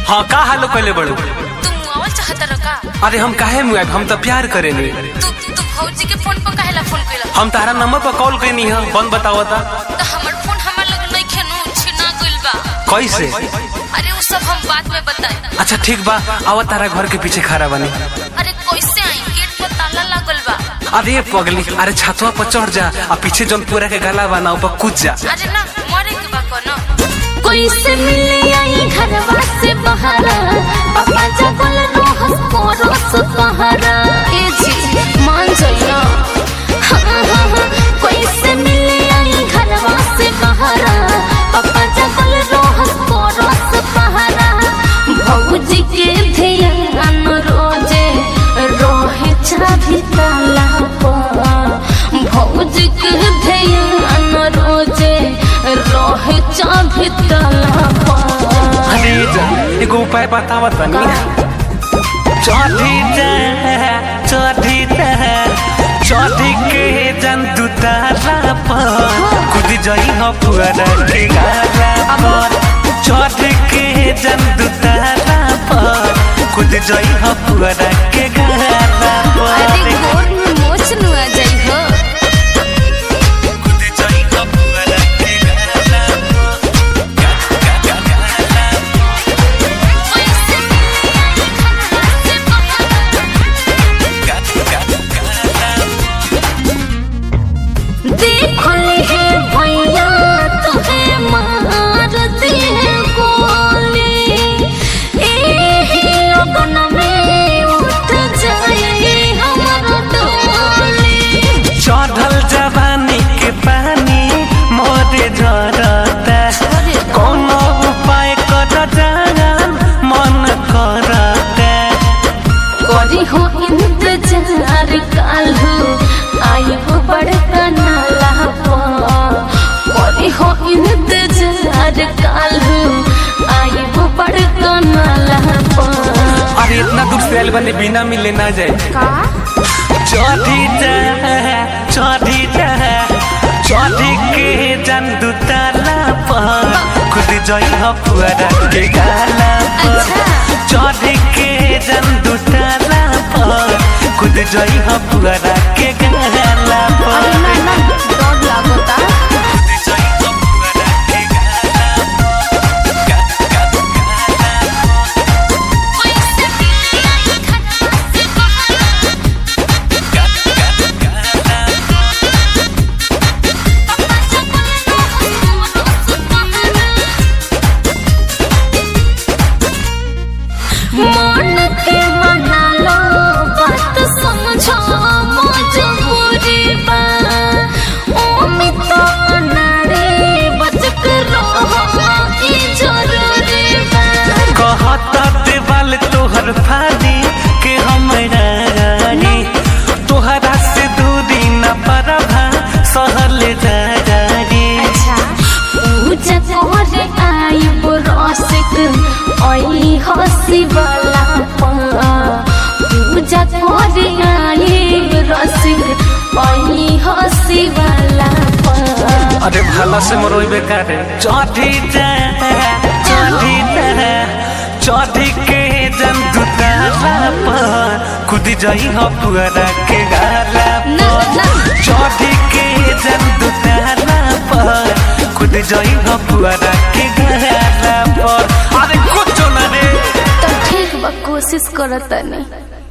हाँ का हालो कहले बड़ू तू मुआवल चाहत रह का अरे हम काहे मुआब हम तो प्यार करेनी तू तू भौजी के फोन पर काहेला फोन कइला हम तारा नंबर पर कॉल कैनी है बंद बतावता तो हमर फोन हमर लगे नहीं खेनु छिना गइल बा कैसे अरे वो सब हम बाद में बताई अच्छा ठीक बा आवा तारा घर के पीछे खड़ा बनी अरे कैसे आई गेट पर ताला लागल बा अरे पगली अरे छतवा पर चढ़ जा आ पीछे जौन पूरा के गला बा ना ऊपर कूद जा अरे ना मरे के बा कोनो कैसे मिले आई घरवा से बहारा पापा जगल रोहस कोरस पहारा ए जी मान जाइना हाँ, हाँ, हाँ, कैसे मिले आई घरवा से बहारा पापा जगल रोहस कोरस पहारा भौजी के ध्यान रोजे रोहे चाभी ताला पर भौजी के ध्यान रोजे रोहे चाभी ताला पर अरे जा एगो उपाय बतावत बनी चौधी जा चौधी जा चौधी के जन दुतारा पर कूद जाई हो पुअरा के गाला पर चौधी के जन दुतारा पर कूद जाई हो पुअरा के गाला अरे पर गोर में मोच नुआ जाई हो कूद जाई हो पुअरा के गाला पर देखले है भैया तुम्हें मार दी है गोली एही लगन में उठ जाए हमर डोली चढ़ल जवानी के पानी मोरे झरता कोनो उपाय कर जान मन करता करी हो इंतजार काल्हू आई हो बड़का नाला पर करी हो इंतजार काल्हू आई हो बड़का नाला पर अरे इतना दूर से आइल बने बिना मिले ना जाए का चढ़ी जा चढ़ी जा चढ़ी के जन दुताला पर खुद जाई हो पुअरा के गाला पर अच्छा चढ़ी के जन दुताला पर खुद जाई हो पुअरा के गाला पर अरे ना ना डर लागता मन के मना लो बात समझो मजबूरी बा उम्मीद तो नारे बच के रहो ई जरूरी बा कहत देवाल तोहर फानी के हमरा रानी तोहरा से दूरी न परभा सहल जारी अच्छा पूजा करे आई रसिक आई हसी वाला पा पूजा करे आई रसिक आई हसी वाला पा अरे भला से मरोई बेकार चौधी जा चौधी जा चौधी के जन दुताला पर खुद जाई हो पुअरा के गाला ना ना चौधी के जन दुताला पर खुद जाई हो पुअरा के गाला पर अरे कुछ ना रे तो ठीक बा कोशिश करत नहीं